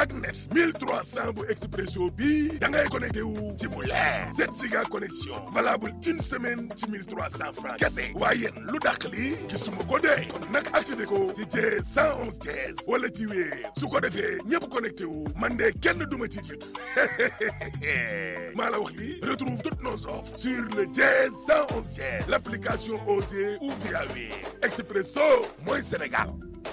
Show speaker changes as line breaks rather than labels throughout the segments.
ak net 1300 bu expresso bi da ngay connecté wu ci bu leer 7 giga connexion valable une semaine ci 1300 francs kese waaye yéen lu dàq li gisuma ko dee kon nag activé ko ci jee 111 15 wala ci wéer su ko defee ñëpp connecté wu man de kenn duma ci jiitu maa la wax li retrouve toutes nos offres sur le jee 111 15 l'application Osée ou via wéer expresso mooy Sénégal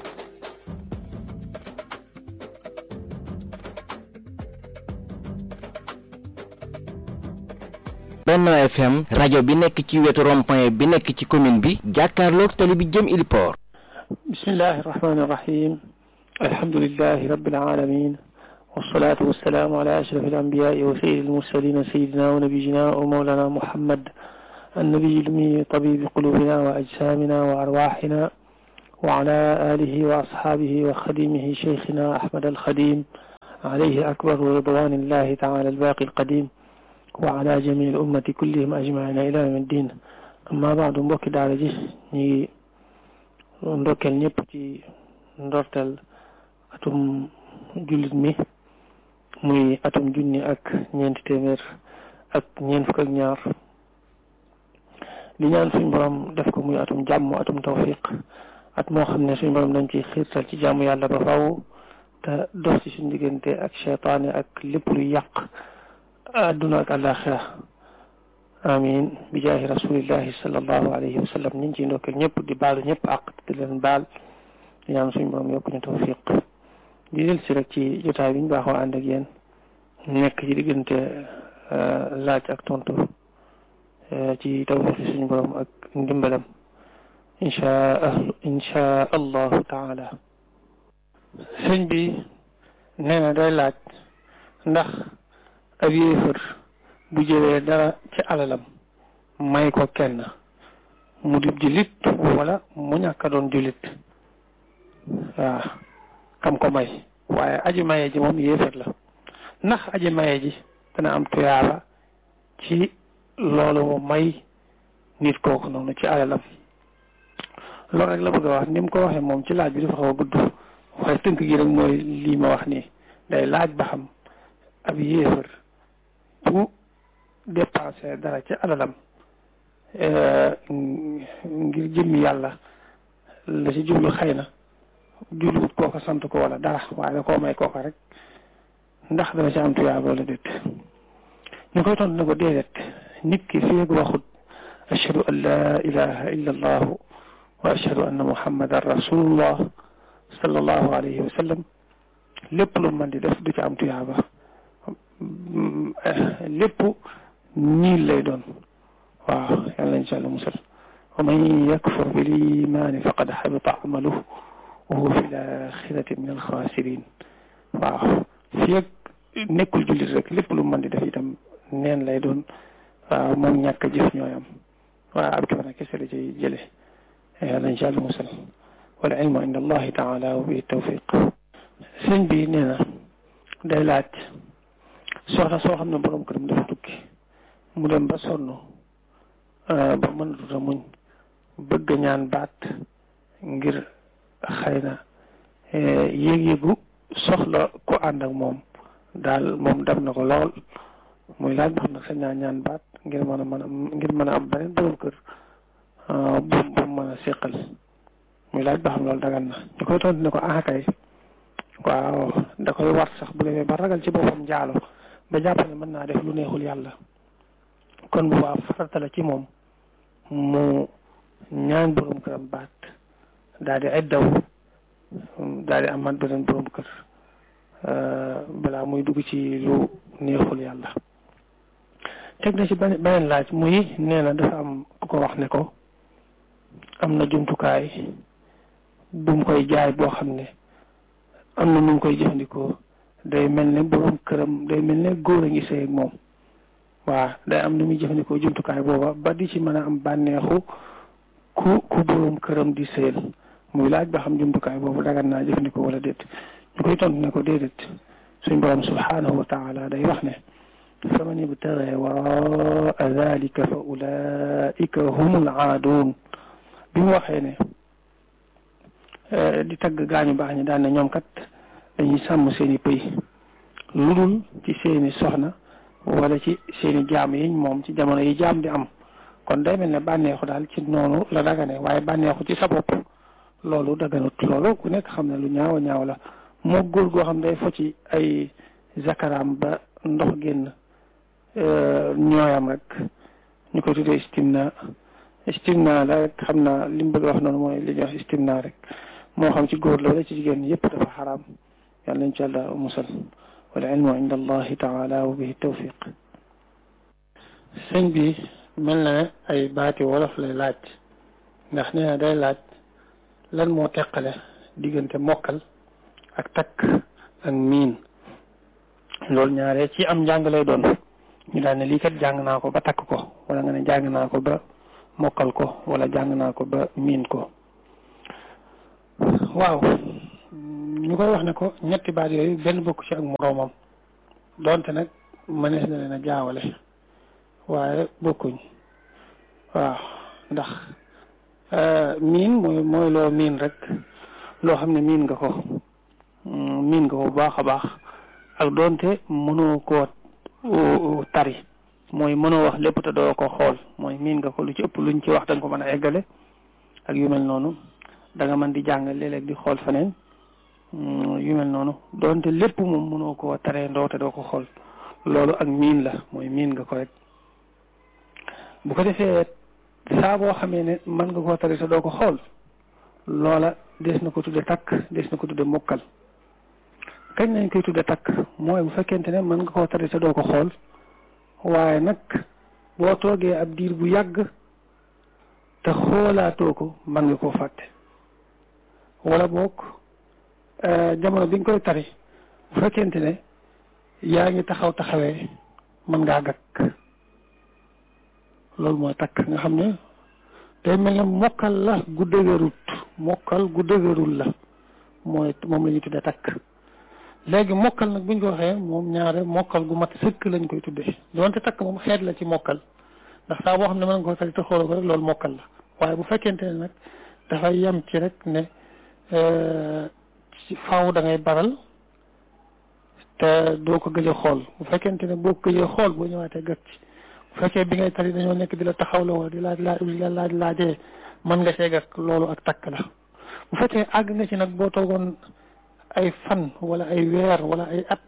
Benno FM rajo bi nekk ci wetu rond-point bi nekk ci commune bi jàkkaarloog tali bi jëm Iliport
bismillahi irrahmani irrahim alhamdulilahi rabbil alamin wassalatu wassalamu ala ashraf alambiyai wa sayyidi almursalin sayidina wa nabiyina wa mawlana muhammad النبي الأمي طبيب قلوبنا وأجسامنا وأرواحنا وعلى آله وأصحابه وخديمه شيخنا أحمد الخديم عليه أكبر رضوان الله تعالى الباقي القديم وعلى جميع الأمة كلهم أجمعين إلى يوم الدين أما بعد mbokki daara ji ñi ndokkeel ñëpp ci ndorteel atum jullit mi muy atum junni ak ñeenti téeméer ak ñeent fukk ak ñaar di ñaan suñ borom def ko muy atum jàmm atum tawfiq at moo xam ne suñ borom dañ ci xiirtal ci jàmm yàlla ba faw te dox ci suñ diggante ak cheytaane ak lépp lu yàq adduna ak àllaaxira amin bi jaahi rasulillahi sallallahu alayhi wa sallam ñu ngi ciy ndokkeel ñëpp di baalu ñëpp àq di leen baal di ñaan suñ borom yokk ñu tawfiq di del si rek ci jotaay bi ñu baaxoo ànd ak yéen nekk ci diggante laaj ak tontu ci tawfiq suñu borom ak ndimbalam inchaa inchaa allahu taala sëñ bi nee na day laaj ndax ab yéefar bu jëlee dara ci alalam may ko kenn mu di jullit wala mu ñàkk a doon jullit waaw kam ko may waaye aji maye ji moom yéefar la ndax aji maye ji dana am tuyaaba ci loolu mu may nit kooku noonu ci alalam loolu rek la bëgg a wax ni mu ko waxee moom ci laaj bi dafa xaw a gudd waaye tënk gi rek mooy lii ma wax nii day laaj ba xam ab yéefar bu dépensé dara ci alalam ngir jëmmi yàlla la ci jublu xëy na jubluwut kooka sant ko wala dara waaye da koo may kooka rek ndax dana ci am tuyaaba wala déet ñu koy tontu ne ko déedéet nit ki fi waxut ashhadu an la ilaha illa allahu wa ashhadu anna muhammadan rasulullah sallallahu alayhi wa sallam lépp lu mën di def du ci am tuyaaba lépp niil lay doon waaw yàlla insha allah musal wa man yakfur bil imaani faqad xabita amaluhu wa huwa fi l axirati min alxaasirin waaw fii ak nekkul jullit rek lépp lu mën di def itam neen lay doon waaw moom ñàkk a jëf ñooyam waaw ab kibana kese la ci jële yàlla insha allah musal wal ilmu inda allahi taala wa bi tawfiq sëñ bi nee na day laaj soxna soo xam ne borom këram dafa tukki mu dem ba sonn ba mënatut a muñ bëgg ñaan baat ngir xëy na yéeg-yéegu soxla ko ànd ak moom daal moom dam na ko lool muy laaj ba xam nag sañ naa ñaan baat ngir mën a mën a ngir mën a am beneen borom kër bu bu mën a séqal muy laaj ba xam loolu dagan na ñu koy tontu ne ko ah kay waaw da koy war sax bu demee ba ragal ci boppam njaalo ba jàpp ne mën naa def lu neexul yàlla kon bu baax farata la ci moom mu ñaan borom këram baat daal di eddaw daal di amaat beneen borom kër balaa muy dugg ci lu neexul yàlla teg na ci beneen laaj muy nee na dafa am ku ko wax ne ko am na jumtukaay bu mu koy jaay boo xam ne am na nu mu koy jëfandikoo day mel ne borom këram day mel ne góor a ngi sëy ak moom waaw day am nu muy jëfandikoo jumtukaay booba ba di ci mën a am bànneexu ku ku borom këram di sëyal muy laaj ba xam jumtukaay boobu dagan naa jëfandikoo wala déet ñu koy tontu ne ko déedéet suñ borom subhanahu wa taala day wax ne fa man ibtaga waraa dalika fa ulaika humul aaduun bi mu waxee ne di tagg gaañu baax ñi daan ne ñoom kat dañuy sàmm seeni pëy lu dul ci seeni soxna wala ci seeni jaam yiñ moom ci jamono yi jaam di am kon day mel ne bànneexu daal ci noonu la dagane waaye bànneexu ci sa bopp loolu daganut loolu ku nekk xam ne lu ñaaw a ñaaw la moo góor goo xam day fo ci ay zakaram ba ndox génn ñooyam rek ñu ko tuddee istimna istimna la rek xam naa li mu bëgg wax noonu mooy li ñuy wax istimna rek moo xam ci góor la wala ci jigéen yëpp dafa xaraam yàlla nañ ci yàlla musal wal ilmu inda allahi taala wa bihi tawfiq sëñ bi mel na ne ay baati wolof lay laaj ndax nee na day laaj lan moo teqale diggante mokkal ak takk ak miin loolu ñaare ci am njàng lay doon ñu daal ne lii kat jàng naa ko ba takk ko wala nga ne jàng naa ko ba mokkal ko wala jàng naa ko ba miin ko waaw ñu koy wax ne ko ñetti baat yooyu benn bokk ci ak moroomam donte nag mënees na leen a jaawale waaye bokkuñ waaw ndax miin mooy mooy loo miin rek loo xam ne miin nga ko miin nga ko bu baax a baax ak doonte mënoo koo tari mooy mënoo wax lépp te doo ko xool mooy miin nga ko lu ci ëpp luñ ci wax da nga ko mën a eggale ak yu mel noonu da nga mën di jàng léeg-léeg di xool feneen yu mel noonu doonte lépp moom mënoo koo taree ndoo te doo ko xool loolu ak miin la mooy miin nga ko rek bu ko defee saa boo xamee ne mën nga koo tari te doo ko xool loola des na ko tudde takk des na ko tudde mokkal kañ lañ koy tudde takk mooy bu fekkente ne mën nga koo tari te doo ko xool waaye nag boo toogee ab diir bu yàgg te xoolaatoo ko mën nga koo fàtte wala boog jamono bi nga koy tari bu fekkente ne yaa ngi taxaw taxawee mën ngaa gàkk loolu mooy takk nga xam ne day mel ne mokkal la gu dëgërut mokkal gu dëgërul la mooy moom la ñuy tuddee takk léegi mokkal nag bu ñu ko waxee moom ñaare mokkal gu mat sëkk lañ koy tuddee doonte takk moom xeet la ci mokkal ndax saa boo xam ne mën nga ko tari te xooloo ko rek loolu mokkal la waaye bu fekkente ne nag dafay yem ci rek ne ci faaw da ngay baral te doo ko gëj a xool bu fekkente ne boo ko gëjee xool boo ñëwaatee gët ci bu fekkee bi ngay tari dañoo nekk di la taxawloo wala di laaj laaj di la laaj laajee mën nga see gàtt loolu ak takk la bu fekkee àgg nga ci nag boo toogoon ay fan wala ay weer wala ay at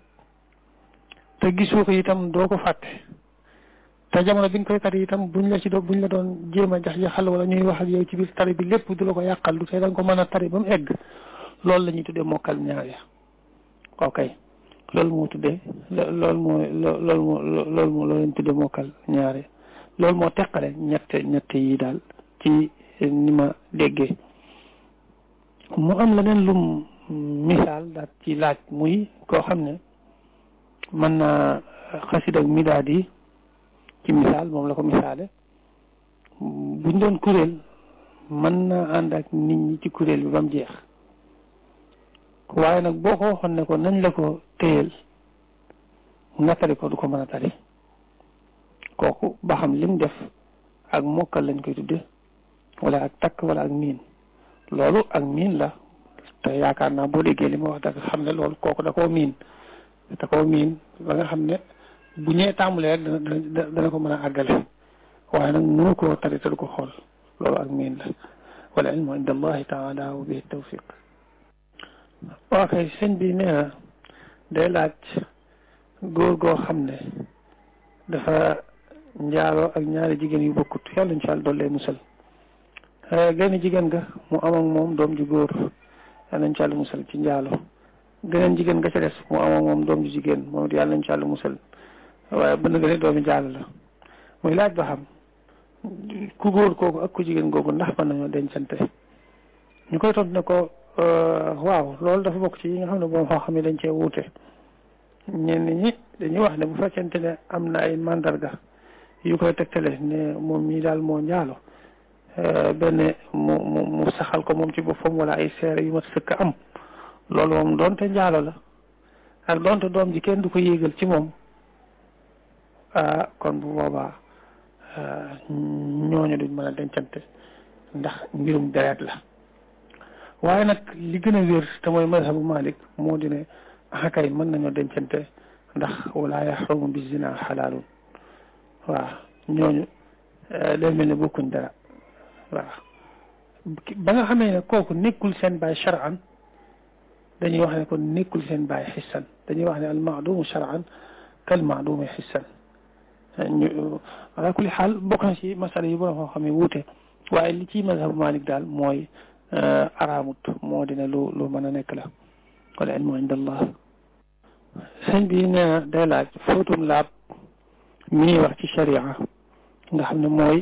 te gisoo ko itam doo ko fàtte te jamono bi nga koy tari itam buñ la ci doon buñ la doon jéem a jax jaxal wala ñuy wax ak yow ci biir tari bi lépp du la ko yàqal du tey da nga ko mën a tari ba mu egg loolu la ñuy tuddee mokkal ñaare ok loolu moo tuddee loolu moo loolu moo loolu moo loolu lañ tuddee mokkal ñaare loolu moo teqale ñett ñett yi daal ci ni ma déggee mu am leneen lum misaal daal ci laaj muy koo xam ne mën naa xasida ak midaad yi ci misaal moom la ko misaale buñ doon kuréel mën naa ànd ak nit ñi ci kuréel bi ba mu jeex waaye nag boo ko waxoon ne ko nañ la ko téyel nga tari ko du ko mën a tari kooku ba xam lim def ak mokkal lañ koy tudde wala ak takk wala ak miin loolu ak miin la te yaakaar naa boo déggee li ma wax da nga xam ne loolu kooku da koo miin da koo miin ba nga xam ne bu ñëwee tàmbalee rek dana dana ko mën a àggale waaye nag mënu koo tari te du ko xool loolu ak miin la wala ilmu inda allahi taala wa bihi tawfiq waa kay sëñ bi nee na day laaj góor goo xam ne dafa njaaloo ak ñaari jigéen yu bokkut yàlla incha allah dollee musal genn jigéen ga mu am ak moom doom ju góor yàlla incha allah musal ci njaalo geneen jigéen ga ca des mu am ak moom doom ju jigéen moom it yàlla incha allah musal waaye bënn ga ne doomi njaalo la muy laaj ba xam ku góor kooku ak ku jigéen googu ndax mën nañoo dencante ñu koy tontu ne ko waaw loolu dafa bokk ci yi nga xam ne boo xam ne dañ cee wuute ñenn ñi dañuy wax ne bu fekkente ne am na ay mandarga yu koy tegtale ne moom mii daal moo njaalo benn mu mu mu saxal ko moom ci boppam wala ay seere yu mat sëkk am loolu moom doonte njaalo la ak doonte doom ji kenn du ko yéegal ci moom ah kon bu boobaa ñooñu duñ mën a dencante ndax mbirum deret la waaye nag li gën a wér te mooy mazhabu Malik moo di ne akay mën nañoo dencante ndax wala yaxrumu bi zina xalaalun waaw ñooñu day mel ne bokkuñ dara waaw ba nga xamee ne kooku nekkul seen baay shar'an dañuy wax ne kon nekkul seen baay xissan dañuy wax ne al maadumu shar'an kal maadumi xissan ñu ala kulli xaal bokk na ci masala yi borom xam ne wuute waaye li ci mazhabu Malik daal mooy araamut moo dina lu lu mën a nekk la wal ilmu inda allah sëñ bi nee na day laaj fóotum laab mi ñuy wax ci sharia nga xam ne mooy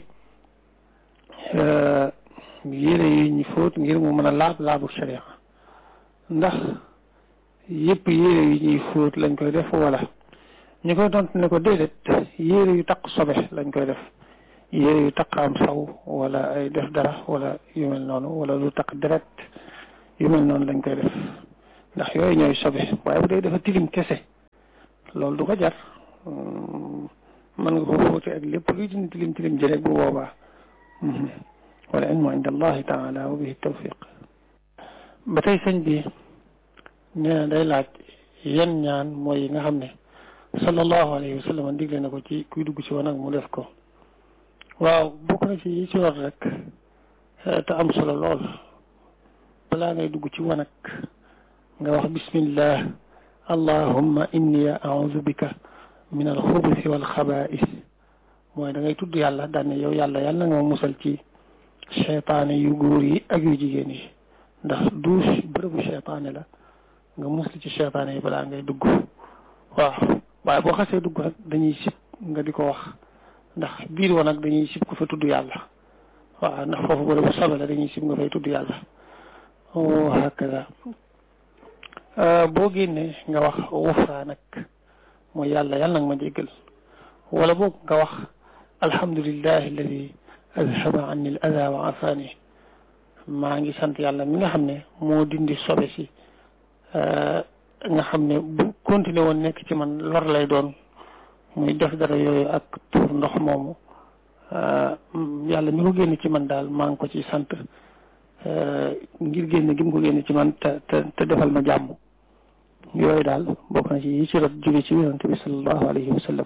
yére yi ñu fóot ngir mu mën a laab laabu sharia ndax yëpp yére yi ñuy fóot lañ koy def wala ñu koy tontu ne ko déedéet yére yu taq sobe lañ koy def yére yu taq am saw wala ay def dara wala yu mel noonu wala lu taq deret yu mel noonu lañ koy def ndax yooyu ñooy sobe waaye bu dee dafa tilim kese loolu du ko jar mën nga ko fóote ak lépp luy dindi tilim tilim ji rek bu boobaa wala ilmu inda allahi taala wa bihi tawfiq ba tey sëñ bi nee na day laaj yan ñaan mooy yi nga xam ne sallallahu alayhi wa sallam digle na ko ci kuy dugg ci wanag mu def ko waaw bokk na ci yi ci war rek te am solo lool balaa ngay dugg ci wanag nga wax bismillah allahumma inni a'udhu bika min alxubusi wal xabaa'is mooy da ngay tudd yàlla daan ne yow yàlla yàlla nga ma musal ci cheytaane yu góor yi ak yu jigéen yi ndax douche bërëbu cheytaane la nga musal ci cheytaane yi balaa ngay dugg waaw waaye boo xasee dugg nag dañuy sib nga di ko wax ndax biir wa nag dañuy sib ko fa tudd yàlla waaw ndax foofu bërëbu sobe la dañuy sib nga fay tudd yàlla o hakaza boo génnee nga wax wufraa nag mooy yàlla yàlla nag ma jéggal wala boog nga wax alhamdulillahi alladi azhaba anni al ada wa afani maa ngi sant yàlla mi nga xam ne moo dindi sobe si nga xam ne bu continuer woon nekk ci man lor lay doon muy def dara yooyu ak tuur ndox moomu yàlla mi ko génn ci man daal maa ngi ko ci sant ngir génn gi mu ko génn ci man te te te defal ma jàmm yooyu daal bokk na ci yi ci rot jóge ci yonent bi sallallahu alayhi wa sallam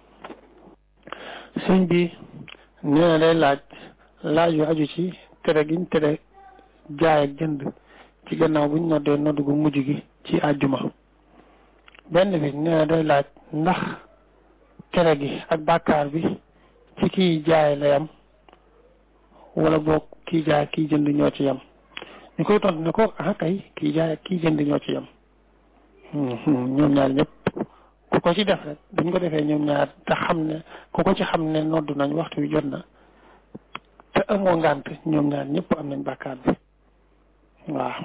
sëñ bi nee na day laaj laaj yu aju ci tere giñ tere jaay ak jënd ci gannaaw buñ noddee nodd gu mujj gi ci àjjuma benn bi nee na day laaj ndax tere gi ak bàkkaar bi ci kiy jaay la yam wala boog kii jaay kii jënd ñoo ci yam ñu koy tontu ne ko ah kay kii jaay ak kii jënd ñoo ci yam ñoom ñaar ñëpp ku ko ci def rek buñ ko defee ñoom ñaar te xam ne ku ko ci xam ne noddu nañ waxtu wi jot na te amoo ngànt ñoom ñaar ñëpp am nañ bàkkaar bi waaw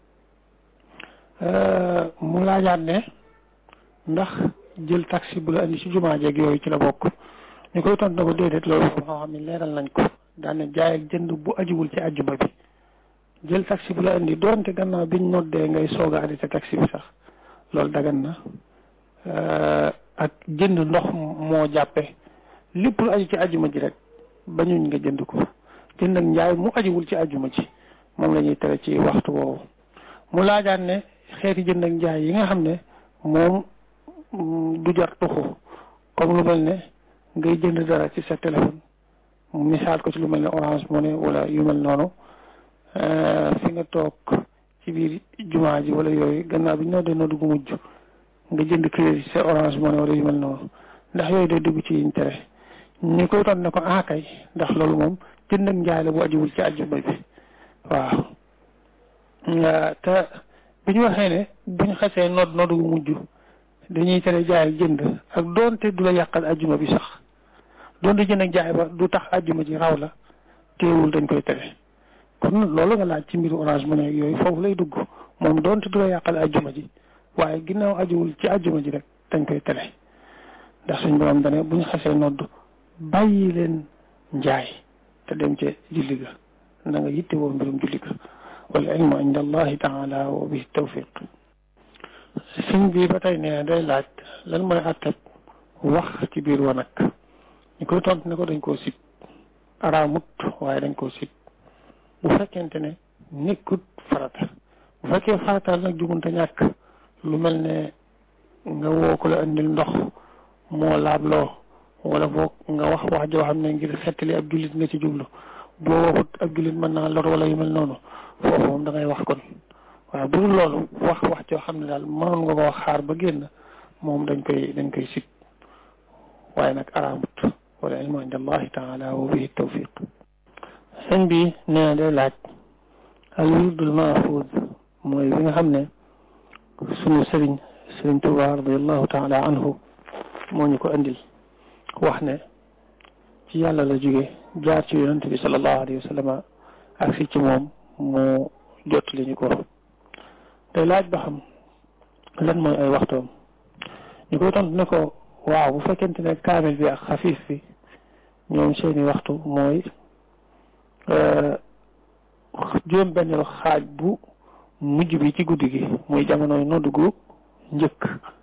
mu laajaat ne ndax jël taxi bu la andi ci jumaa jeeg yooyu ci la bokk ñu koy tontu na ko déedéet loolu xam xam ne leeral nañ ko daane jaay ak jënd bu ajuwul ci àjjuma bi jël taxi bu la indi doonte gannaaw biñ noddee ngay soog a arrêté taxi bi sax loolu dagan na ak jënd ndox moo jàppe lépp lu aju ci àjjuma ji rek bañuñ nga jënd ko jënd ak njaay mu ajuwul ci àjjuma ji moom la ñuy tere ci waxtu woowu mu laajaan ne xeeti jënd ak njaay yi nga xam ne moom du jar tuxu comme lu mel ne ngay jënd dara ci sa téléphone mu misaal ko ci lu mel ne Orange Money wala yu mel noonu fi nga toog ci biir jumaa ji wala yooyu gannaaw bi ñoo dee noo dugg mujj nga jënd crédit sa Orange Money wala yu mel noonu ndax yooyu day dugg ci yiñ tere ñu koy ton ne ko ah kay ndax loolu moom jënd ak njaay la bu ajuwul ci àjjuma bi waaw te bi ñu waxee ne bu ñu xasee nodd nodd gu mujj dañuy tere jaay ak jënd ak doonte du la yàqal àjjuma bi sax doonte jënd ak jaay ba du tax àjjuma ji raw la teewul dañ koy tere kon loolu nga laaj ci mbiru Orange Money ak yooyu foofu lay dugg moom doonte du la yàqal àjjuma ji waaye ginnaaw ajuwul ci àjjuma ji rek dañ koy tere ndax suñ borom dane bu ñu xasee nodd bàyyi leen njaay te dem ca julli ga na nga yitte woo mbirum julli ga wal ilmu inda allahi taala wa bihi tawfiq sëñ bi ba tey nee day laaj lan mooy àttab wax ci biir wanag ñu koy tontu ne ko dañ koo sib araamut waaye dañ koo sib bu fekkente ne nekkut farata bu fekkee farataal nag jumunte ñàkk lu mel ne nga woo ko la indil ndox moo laabloo wala boog nga wax wax joo xam ne ngir xettali ab jullit nga ci jublu boo waxut ab jullit mën naa lor wala yu mel noonu foofu moom da ngay wax kon waaw bu dul loolu wax wax joo xam ne daal mënoon nga ko wax xaar ba génn moom dañ koy dañ koy sit waaye nag araamut wala ilmu inda allahi taala wa bihi tawfiq sëñ bi nee na day laaj al wirdul mahfuz mooy bi nga xam ne sunu sëriñ sëriñ Tuubaa radiallahu taala anhu moo ñu ko andil wax ne ci yàlla la jóge jaar ci yonent bi sallallahu alayhi wa sallam ak si ci moom mu jot li ñu ko day laaj ba xam lan mooy ay waxtoom ñu koy tontu ne ko waaw bu fekkente ne kaamil bi ak xafiif bi ñoom seeni waxtu mooy juróom benneelu xaaj bu mujj bi ci guddi gi muy jamonoy noddu gu njëkk